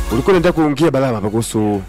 ulikuwa unaenda kuongea balama hapa kuhusu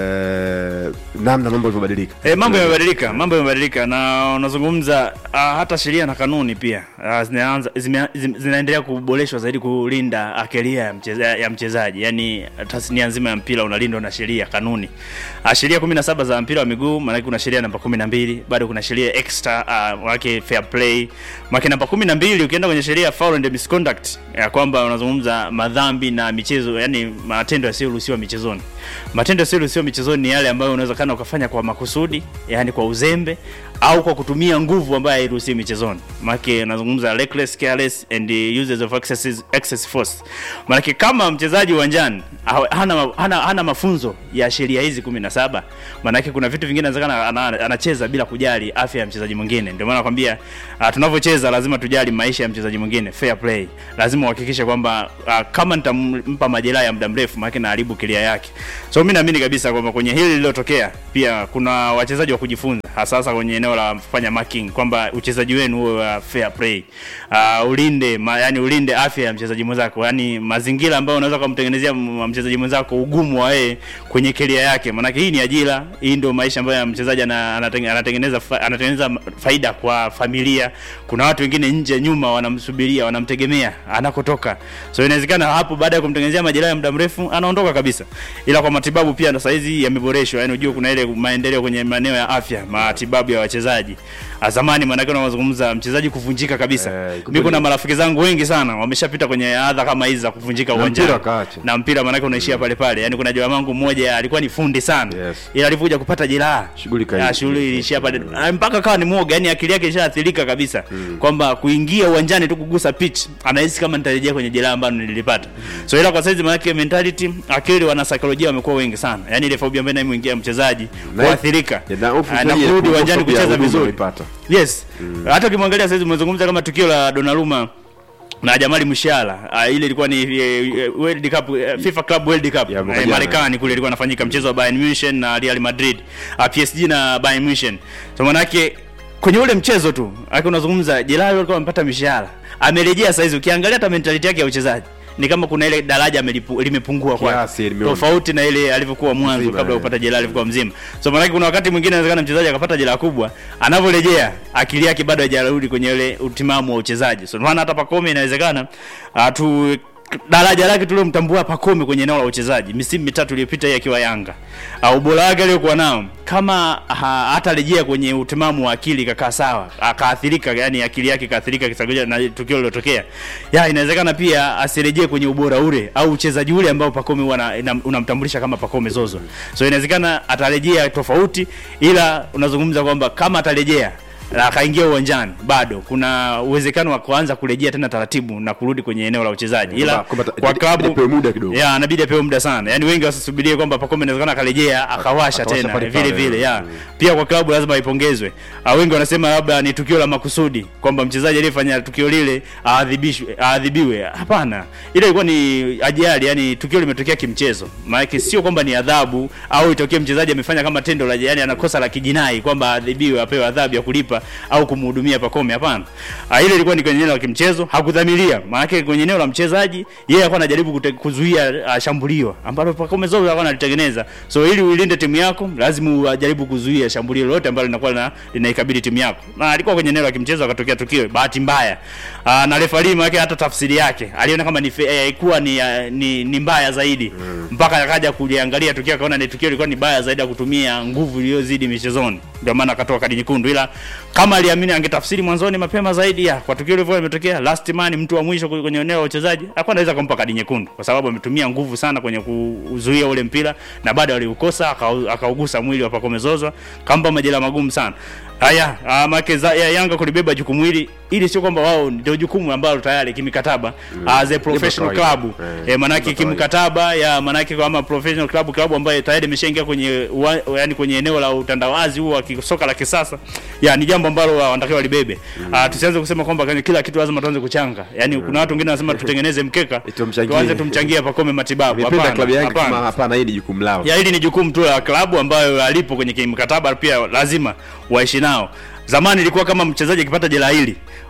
eh, namna mambo yalivyobadilika E, mambo yamebadilika, mambo yamebadilika na unazungumza uh, hata sheria na kanuni pia uh, zinaanza zime, zime, zinaendelea kuboreshwa zaidi kulinda akeria ya, mcheza, ya mchezaji, yaani tasnia nzima ya mpira unalindwa na sheria kanuni. Uh, sheria 17 za mpira wa miguu, maana kuna sheria namba 12, bado kuna sheria extra uh, wake fair play. Maana namba 12 ukienda kwenye sheria foul and misconduct ya kwamba unazungumza madhambi na michezo, yani matendo yasiyoruhusiwa michezoni. Matendo yasiyoruhusiwa michezoni ni yale ambayo unaweza kana ukafanya kwa makusudi, yani kwa uzembe au kwa kutumia nguvu ambayo hairuhusiwi michezoni. Maana unazungumza reckless, careless and the uses of excess, excess force. Maana kama mchezaji uwanjani hawa- hana, hana, hana mafunzo ya sheria hizi 17, maana kuna vitu vingine inawezekana ana- anacheza bila kujali afya ya mchezaji mwingine. Ndio maana nakwambia uh, tunavyocheza lazima tujali maisha ya mchezaji mwingine, fair play. Lazima uhakikishe kwamba uh, kama nitampa majeraha ya muda mrefu, maana naharibu kilia yake. So mimi naamini kabisa kwamba kwenye hili lililotokea pia kuna wachezaji wa kujifunza, hasa hasa kwenye eneo la kufanya marking, kwamba uchezaji wenu uwe wa fair play. Uh, ulinde ma, yani ulinde afya ya mchezaji mwenzako, yani mazingira ambayo unaweza kumtengenezea m- mchezaji mwenzako ugumu wa yeye kwenye keria yake, maanake hii ni ajira, hii ndio maisha ambayo mchezaji ana- anatenge- anatengeneza fa, anatengeneza faida kwa familia. Kuna watu wengine nje nyuma wanamsubiria, wanamtegemea anakotoka, so inawezekana hapo baada ya kumtengenezea majeraha ya muda mrefu anaondoka kabisa. Ila kwa matibabu pia na saizi yameboreshwa, yani unajua kuna ile maendeleo kwenye maeneo ya afya, matibabu ya wachezaji. Ah, Zamani maanake unazungumza mchezaji kuvunjika kabisa. Eh, Mimi kuna marafiki zangu wengi sana wameshapita kwenye adha kama hizi za kuvunjika Na uwanjani mpira wakaacha. na mpira maanake unaishia pale pale. Yani kuna jamaa wangu mmoja alikuwa ni fundi sana Yes. ila alivyokuja kupata jeraha Shughuli kaisha. Ah, shughuli iliishia pale Ah, mpaka kawa ni mwoga, yani akili yake ishaathirika kabisa kwamba kuingia uwanjani tu kugusa pitch anahisi kama nitarejea kwenye jeraha ambalo nililipata. So ila kwa saizi maanake mentality, akili, wana saikolojia wamekuwa wengi sana, yani ile phobia ambayo inamuingia mchezaji Na- Ya, kuathirika na hofu Ah, zaidi na ya kurudi ku- uwanjani hofu ya kucheza huduma vizuri. unaipata. Yes. Hata ukimwangalia saizi umezungumza kama tukio la Donnarumma na Jamali Musiala uh, ile ilikuwa ni uh, World Cup uh, FIFA Club World Cup Ya, mwaka uh, jana. Marekani kule ilikuwa inafanyika mchezo wa Bayern Munich na Real Madrid uh, PSG na Bayern Munich. So manake kwenye ule mchezo tu aki unazungumza Jelali alikuwa amepata mishahara amerejea saizi, ukiangalia hata mentality yake ya uchezaji ni kama kuna ile daraja amelipu- limepungua kwa Kiasi, limeona. tofauti na ile alivyokuwa mwanzo Mzima, kabla ya eh. kupata jeraha alivyokuwa mzima. So maana kuna wakati mwingine inawezekana mchezaji akapata jeraha kubwa, anavyorejea akili yake bado haijarudi kwenye ile utimamu wa uchezaji. So maana hata Pacome inawezekana uh, tu daraja lake tuliomtambua Pacome kwenye eneo la uchezaji misimu mitatu iliyopita yeye akiwa Yanga, uh, ubora wake aliyokuwa nao kama ha, hatarejea kwenye utimamu wa akili kakaa sawa, akaathirika, yani akili yake ikaathirika kisaikolojia na tukio lilotokea, ya inawezekana pia asirejee kwenye ubora ule au uchezaji ule ambao Pacome huwa ana- ina- unamtambulisha kama Pacome Zozo. So inawezekana atarejea tofauti, ila unazungumza kwamba kama atarejea na akaingia uwanjani bado kuna uwezekano wa kuanza kurejea tena taratibu na kurudi kwenye eneo la uchezaji, ila Kwamba- kwamba kwa ita- klabu itapewa muda kidogo. ya inabidi apewe muda sana, yani wengi wasisubirie kwamba Pacome inawezekana akarejea akawasha akawasha tena pale vile pale, vile ya mm. pia kwa klabu lazima ipongezwe. Ah, wengi wanasema labda ni tukio la makusudi kwamba mchezaji aliyefanya tukio lile aadhibishwe aadhibiwe. Hapana, ile ilikuwa ni ajali, yani tukio limetokea kimchezo. Maana sio kwamba ni adhabu au itokee mchezaji amefanya kama tendo la yani anakosa la kijinai kwamba aadhibiwe apewe adhabu ya kulipa au kumhudumia Pacome. Hapana, Ah, ile ilikuwa ni kwenye eneo la kimchezo, hakudhamiria. Maana kwenye eneo la mchezaji yeye alikuwa anajaribu kute- kuzuia uh, shambulio ambalo Pacome Zozo alikuwa analitengeneza. So ili uilinde timu yako lazima ujaribu kuzuia shambulio lolote ambalo linakuwa lina, linaikabili timu yako. Na alikuwa kwenye eneo la kimchezo akatokea tukio bahati mbaya. Uh, na referee maana hata tafsiri yake aliona kama ni fe- eh, haikuwa ni, uh, ni ni mbaya zaidi mpaka akaja kuliangalia tukio akaona ni tukio lilikuwa ni baya zaidi ya kutumia nguvu iliyozidi michezoni, ndio maana akatoa kadi nyekundu. Ila kama aliamini angetafsiri mwanzoni mapema zaidi ya kwa tukio lilivyo limetokea, last man, mtu wa mwisho kwenye eneo la uchezaji, alikuwa anaweza kumpa kadi nyekundu kwa sababu ametumia nguvu sana kwenye kuzuia ule mpira na bado aliukosa, akau- akaugusa mwili wa Pacome Zouzoua, kampa majeraha magumu sana. Haya, ah, make za ya Yanga kulibeba jukumu hili ili sio kwamba wao ndio jukumu ambalo tayari kimikataba as a professional kawaida. club Eh, eh, manake ndio kawaida. kimkataba ya manake kama professional club club ambayo tayari imeshaingia kwenye uwa, yani kwenye eneo la utandawazi huu wa kisoka la kisasa ya ni jambo ambalo wanatakiwa walibebe. Ah, tusianze kusema kwamba kwenye kila kitu lazima tuanze kuchanga. Yani kuna watu wengine wanasema tutengeneze mkeka Tumchangie. tuanze tumchangie Pacome matibabu. Nimependa klabu Hapana. yangu kama Hapana. hapana, hii ni jukumu lao. Ya hili ni jukumu tu la klabu ambayo alipo kwenye kimkataba pia lazima waishi nao. Zamani ilikuwa kama mchezaji akipata jeraha hili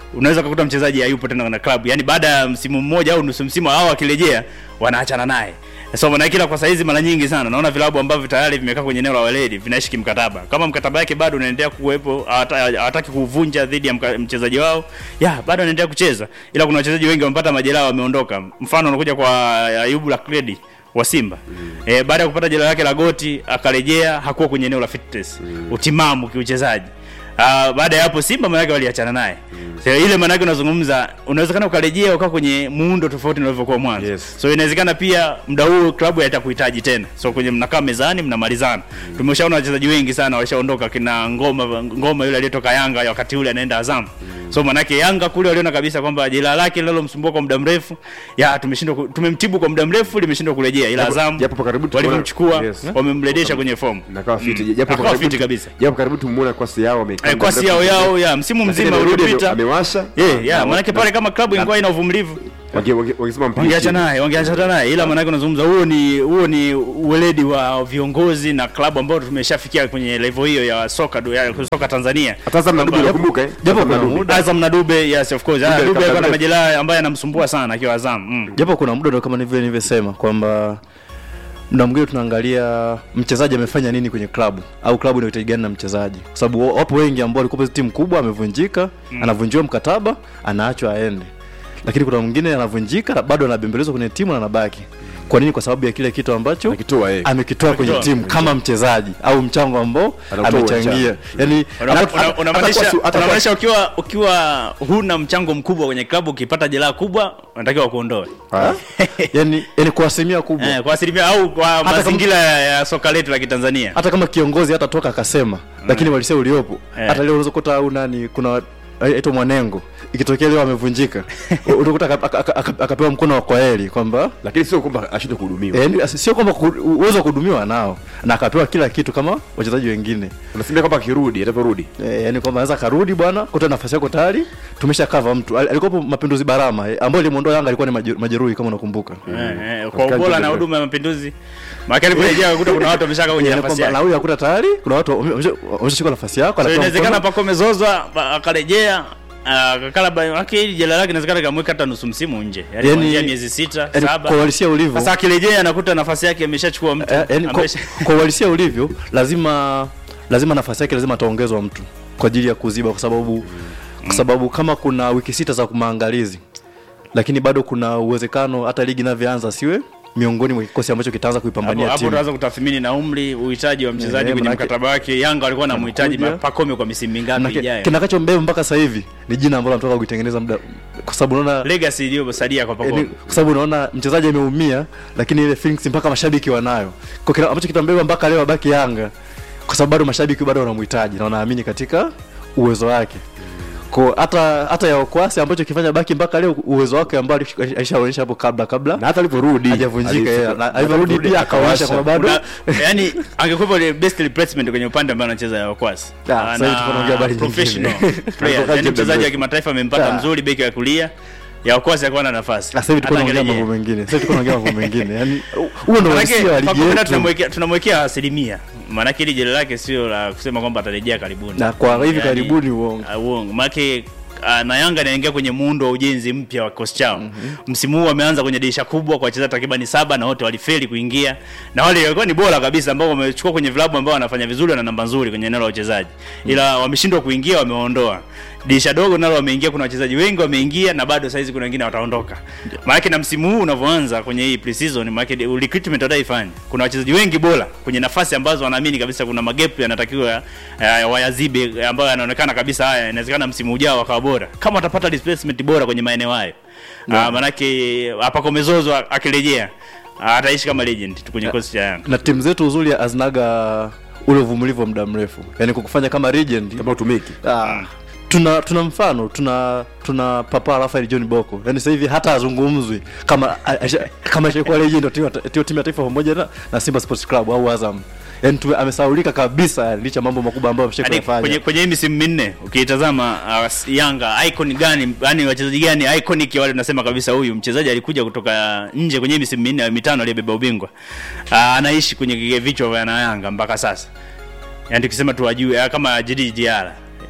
unaweza kukuta mchezaji hayupo tena na klabu yani baada ya msimu mmoja au nusu msimu hao akirejea wanaachana naye so maana kila kwa saizi mara nyingi sana naona vilabu ambavyo tayari vimekaa kwenye eneo la weledi vinaishi kimkataba kama mkataba yake bado unaendelea kuwepo hawata- hawataki kuvunja dhidi ya mka- mchezaji wao ya bado anaendelea kucheza ila kuna wachezaji wengi wamepata majeraha wameondoka mfano unakuja kwa ayubu la kredi wa simba mm. e, baada ya kupata jeraha lake la goti akarejea hakuwa kwenye eneo la fitness mm. utimamu kiuchezaji Uh, baada ya hapo Simba manake waliachana naye mm. so, ile manake unazungumza unawezekana ukarejea ukaa kwenye muundo tofauti na ulivyokuwa mwanzo Yes. so inawezekana pia muda huu klabu haitakuhitaji tena so kwenye mnakaa mezani mnamalizana mm. tumeshaona wachezaji wengi sana walishaondoka kina ngoma ngoma yule aliyetoka Yanga wakati ule anaenda Azam mm. so manake Yanga kule waliona kabisa kwamba jeraha lake linalomsumbua kwa muda mrefu ya tumeshindwa ku- tumemtibu kwa muda mrefu limeshindwa kurejea ila Japo- Azam japo kwa karibu tumeona- walivyomchukua Yes. wamemrejesha kwenye fomu nakawa fiti japo Akawa kwa karibu fiti kabisa. japo karibu tumuona kwasi yao amekaa Eh, muda kwasi mrefu. yao yao ya msimu Lakini mzima amerudi, uliopita amewasha yeah, yeah, Na- manake na- pale kama klabu ingekuwa ina uvumilivu wange- wange- wangesema mpige wangeacha chini. naye wangeacha naye ila manake unazungumza huo ni huo ni uweledi wa viongozi na klabu ambao tumeshafikia kwenye level hiyo ya soka du- ya soka Tanzania hata Azam na Dube unakumbuka eh japo Azam na kuna Dube. muda- Azam na Dube yes of course Ah, Dube Dube alikuwa na kabla- majeraha ambaye anamsumbua sana akiwa Azam mm. japo kuna muda ndo kama nivyo nilivyosema kwamba mda mwingine tunaangalia mchezaji amefanya nini kwenye klabu au klabu inahitaji gani na mchezaji kwa sababu wa- wapo wengi ambao walikuwa timu kubwa amevunjika mm. anavunjiwa mkataba anaachwa aende lakini kuna mwingine anavunjika na bado anabembelezwa kwenye timu na anabaki kwa nini kwa sababu ya kile kitu ambacho Akitoa yeye. amekitoa kwenye Amekitoa. timu kama mchezaji au mchango ambao Anautoa amechangia uwanjani. yani Una- hata- una- hata- unamaanisha hata kwa su- hata kwa- unamaanisha ukiwa ukiwa huna mchango mkubwa kwenye klabu ukipata jeraha kubwa unatakiwa kuondoe Ah. yani yani kwa asilimia kubwa eh, kwa asilimia au kwa kama- mazingira ya ya soka letu la Kitanzania hata kama kiongozi hata toka akasema lakini walisia uliopo Eh. hata leo unaweza kukuta au nani kuna aitwa mwanengo ikitokea leo amevunjika utakuta aka- aka- aka- akapewa mkono wa kwaheri kwamba lakini sio kwamba ashinde kuhudumiwa eh, ni- sio kwamba ku- uwezo wa kuhudumiwa nao na akapewa kila kitu kama wachezaji wengine unasema kwamba akirudi atavyorudi e, yani kwamba anaweza karudi bwana kuta nafasi yako tayari tumesha kava mtu Al- alikuwapo mapinduzi barama eh, ambayo limuondoa yanga alikuwa ni majeru- majeruhi kama unakumbuka Eh, eh, kwa Katika ubora na mchezo. huduma ya mapinduzi maana aliporejea akakuta kuna watu wameshaka kwenye Yani nafasi kwamba na yake huyu akuta tayari kuna watu wame- wamesha- wameshachukua nafasi yako so anapewa inawezekana mkono. pako amezozwa pa- akarejea akakala lake hili jela lake inawezekana kamweka hata nusu msimu nje yani Yani- kuanzia miezi sita yani saba kwa uhalisia ulivyo sasa akirejea anakuta nafasi yake ameshachukua mtu Eh, yani kwa, amesha- kwa uhalisia ulivyo lazima lazima nafasi yake lazima ataongezwa mtu kwa ajili ya kuziba kwa sababu kwa sababu kama kuna wiki sita za maangalizi lakini bado kuna uwezekano hata ligi inavyoanza siwe miongoni mwa kikosi ambacho kitaanza hapo kuipambania hapo timu utaanza kutathmini na umri uhitaji wa mchezaji Eh, kwenye manake- mkataba wake Yanga walikuwa na mhitaji Anakuja. Pakome kwa misimu mingapi Manake, ijayo kinakachombeba mpaka sasa hivi ni jina ambalo anatoka kuitengeneza muda kwa sababu unaona legacy iliyosalia kwa yani, Pakome kwa sababu unaona mchezaji ameumia lakini ile feelings mpaka mashabiki wanayo kwa kile ambacho kitambeba mpaka leo abaki Yanga kwa sababu bado mashabiki bado wanamhitaji na wanaamini katika uwezo wake kwa hata hata ya Okwasi ambacho kifanya baki mpaka leo uwezo wake ambao alish- alishaonyesha hapo kabla kabla na hata alivyorudi hajavunjika yeye alifika- na alivyorudi pia akaonyesha kwamba bado Kuna- yani angekuwa ile best replacement kwenye upande ambao anacheza ya Okwasi Ah, sasa hivi tuko tunaongea habari nyingine. professional player Anatoka yani nje mchezaji wa mrefu. kimataifa amempata Ah. mzuri beki wa kulia ya Okwasi akawa na nafasi sasa hivi tuko Hata tunaongea angerejea. mambo mengine sasa hivi tuko tunaongea mambo mengine yani huo ndio Manake, uhalisia wa ligi Pakome yetu tunamwekea tunamwekea asilimia maanake hili jela lake sio la kusema kwamba atarejea karibuni na kwa hivi Yani, karibuni uongo uh, uongo maanake uh, na Yanga anaingia kwenye muundo wa ujenzi mpya wa kikosi chao msimu huu wameanza kwenye dirisha kubwa kwa wachezaji takribani saba na wote walifeli kuingia na wale walikuwa ni bora kabisa ambao wamechukua kwenye vilabu ambao wanafanya vizuri na namba nzuri kwenye eneo la uchezaji ila wameshindwa kuingia wamewaondoa dirisha dogo nalo wameingia kuna wachezaji wengi wameingia na bado saizi kuna wengine wataondoka maanake na msimu huu unavyoanza kwenye hii pre-season maanake recruitment wataifanya kuna wachezaji wengi bora kwenye nafasi ambazo wanaamini kabisa kuna magepu yanatakiwa uh, wayazibe ambayo yanaonekana kabisa haya inawezekana msimu ujao wakawa bora kama watapata replacement bora kwenye maeneo hayo yeah. uh, maanake apakomezozo akirejea uh, ataishi kama legend tu kwenye kikosi cha Yanga na timu zetu uzuri hazinaga ule uvumilivu wa muda mrefu yani kukufanya kama legend kama utumiki ah, tuna tuna mfano tuna tuna papa Rafael John Boko yani sasa hivi hata azungumzwi kama a- asha- kama ashakuwa legend wa timu ya ta- timu ya taifa pamoja na, na Simba Sports Club au Azam yani tume- amesaulika kabisa yani, licha ya mambo makubwa ambayo Hadi ameshafanya kwenye kwenye hii misimu minne ukiitazama uh, Yanga icon gani yani wachezaji gani iconic wale tunasema kabisa huyu mchezaji alikuja kutoka nje kwenye hii misimu minne au mitano aliyebeba ubingwa uh, anaishi kwenye vichwa vya na Yanga mpaka sasa yani tukisema tu ajue uh, kama JD Diarra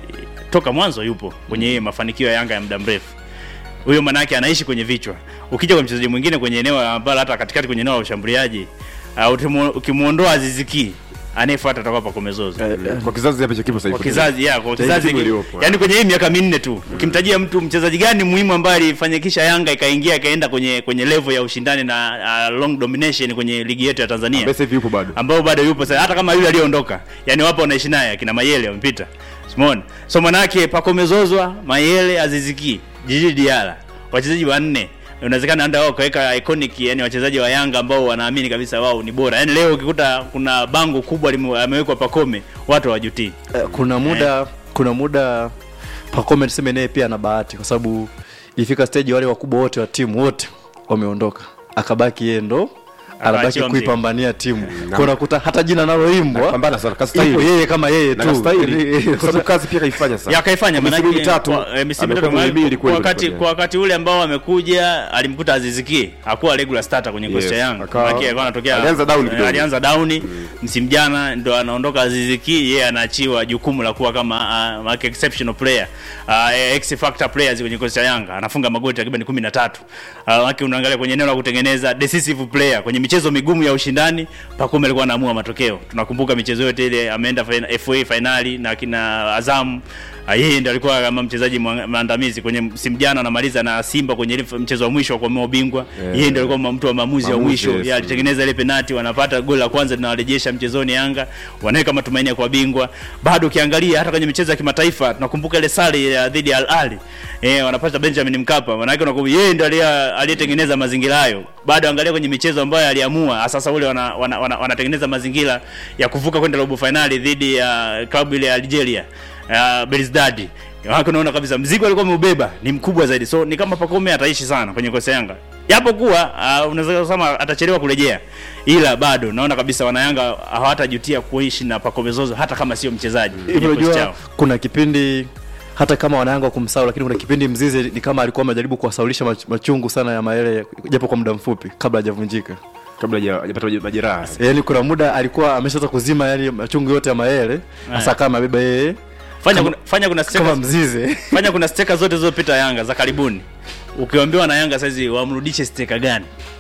toka mwanzo yupo kwenye hii mafanikio ya Yanga ya muda mrefu huyo manake anaishi kwenye vichwa. Ukija kwa mchezaji mwingine kwenye eneo ambalo hata katikati kwenye eneo la ushambuliaji uh, utimu- ukimuondoa Aziziki anayefuata atakuwa Pacome Zozo Eh, kwa kizazi ambacho kipo sasa kwa hivi. kizazi ya kwa Cha kizazi timu hiki- iliyopo, yani kwenye hii miaka minne tu ukimtajia mtu mchezaji gani muhimu ambaye alifanikisha Yanga ikaingia ikaenda kwenye kwenye level ya ushindani na uh, long domination kwenye ligi yetu ya Tanzania Ambaye sasa hivi yupo bado. ambao bado yupo sasa, hata kama yule aliyeondoka, yani wapo wanaishi naye akina Mayele wamepita, Simon. So manake Pacome Zozwa, Mayele, Aziziki, Jiji Diala, wachezaji wanne inawezekana anda wao kaweka iconic, yani wachezaji wa Yanga ambao wanaamini kabisa wao ni bora. Yani leo ukikuta kuna bango kubwa lime- amewekwa Pacome, watu hawajutii. Eh, kuna muda kuna muda Pacome tuseme naye pia ana bahati kwa sababu ilifika stage wale wakubwa wote wa timu wote wameondoka akabaki yeye ndo anabaki Akaachiwa mzigo. kuipambania timu kwa unakuta hata jina naloimbwa Anapambana sana, kastahili. ipo yeye kama yeye Na tu kastahili. Kwa sababu kazi pia kaifanya sana. ya kaifanya Kwa misimu manake mitatu, kwa, eh, misimu amekuwa mitatu muhimili kwa kweli wakati kweli. kwa wakati ule ambao amekuja alimkuta Aziziki hakuwa regular starter kwenye kikosi Yes, cha Yanga akawa- Manake alikuwa anatokea alianza down eh, kidogo. alianza down msimu jana ndo anaondoka Aziziki yeye anaachiwa jukumu la kuwa kama uh, manake exceptional player uh, x factor players kwenye kikosi cha Yanga anafunga magoli takriban 13 uh, manake unaangalia kwenye eneo la kutengeneza decisive player kwenye michezo migumu ya ushindani Pacome alikuwa anaamua matokeo tunakumbuka michezo yote ile ameenda fina- FA finali na kina Azam Ah, yeye ndo alikuwa kama mchezaji mwa- maandamizi kwenye msimu jana anamaliza na Simba kwenye ile mchezo wa mwisho wa kuamua ubingwa. Yeah. Yeye ndo alikuwa ma- mtu wa maamuzi ya Maamuzi, mwisho. yes. Yeye alitengeneza ile penalti, wanapata goli la kwanza linawarejesha mchezoni Yanga, wanaweka matumaini ya kuwa bingwa. Bado ukiangalia hata kwenye michezo ya kimataifa tunakumbuka ile sare ya dhidi ya Al Ahly. Eh, wanapata Benjamin Mkapa. Maana yake unakumbuka yeye ndo aliye- aliyetengeneza mazingira hayo. Bado angalia kwenye michezo ambayo aliamua, sasa ule wana, wana, wana, wanatengeneza mazingira ya kuvuka kwenda robo finali dhidi ya klabu ile ya Algeria uh, Belouizdad wako unaona kabisa mzigo alikuwa ameubeba ni mkubwa zaidi, so ni kama Pacome ataishi sana kwenye kosa Yanga, japo kuwa uh, unaweza kusema atachelewa kurejea, ila bado naona kabisa wanayanga hawatajutia kuishi na Pacome Zozo hata kama sio mchezaji hivyo kwenye kikosi unajua chao. kuna kipindi hata kama wanayanga kumsahau lakini kuna kipindi mzize ni kama alikuwa amejaribu kuwasaulisha mach- machungu sana ya maele japo kwa muda mfupi kabla hajavunjika kabla haja- hajapata majeraha. yaani kuna muda alikuwa ameshaweza kuzima yale machungu yote ya maele hasa kama amebeba yeye Fanya kama- kuna, fanya kuna kama steka, mzize fanya kuna steka zote zilizopita Yanga za karibuni, ukiambiwa na Yanga saizi wamrudishe steka gani?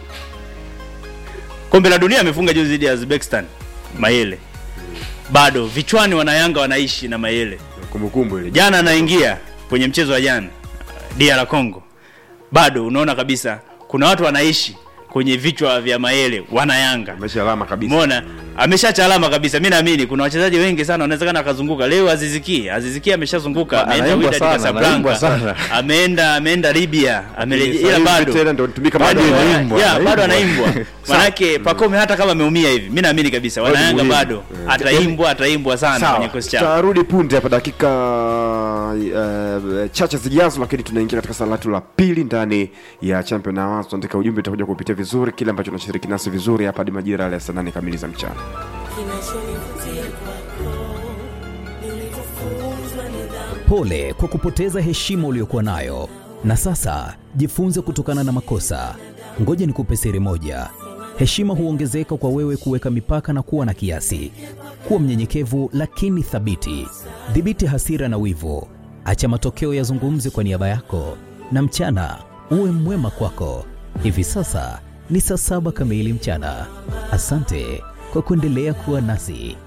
Kombe la dunia amefunga juzi dhidi ya Uzbekistan Mayele, bado vichwani wanayanga wanaishi na Mayele. Kumbukumbu ile. jana anaingia kwenye mchezo wa jana DR Congo, bado unaona kabisa kuna watu wanaishi kwenye vichwa vya Mayele wana Yanga. Amesha alama kabisa. Umeona, ameshacha alama kabisa. Mimi naamini kuna wachezaji wengi sana wanawezekana akazunguka leo. Aziziki, Aziziki ameshazunguka, ameenda Anaimbwa Wydad sana, anaimbwa Casablanca, sana. ameenda ameenda Libya, amerejea, ila Sasa hivi bado tena ndo anatumika bado bado. ana- anaimbwa, anaimbwa, bado anaimbwa. anaimbwa. Manake Pacome hata kama ameumia hivi, mimi naamini kabisa Bado wanayanga muhimu. bado Eh. ataimbwa, ataimbwa sana kwenye Sawa, kikosi chao. tutarudi punde hapa dakika uh, chache zijazo, lakini tunaingia katika sala letu la pili ndani ya Champion Awards. Tuandika ujumbe, utakuja kupitia vizuri kile ambacho tunashiriki nasi vizuri hapa hadi majira yale ya saa nane kamili za mchana. kinachonivutia kwako nilivyofunzwa nidhamu Pole kwa kupoteza heshima uliyokuwa nayo, na sasa jifunze kutokana na makosa. Ngoja nikupe siri moja: heshima huongezeka kwa wewe kuweka mipaka na kuwa na kiasi. Kuwa mnyenyekevu lakini thabiti. Dhibiti hasira na wivu, acha matokeo yazungumze kwa niaba yako, na mchana uwe mwema kwako. Hivi sasa ni saa saba kamili mchana. Asante kwa kuendelea kuwa nasi.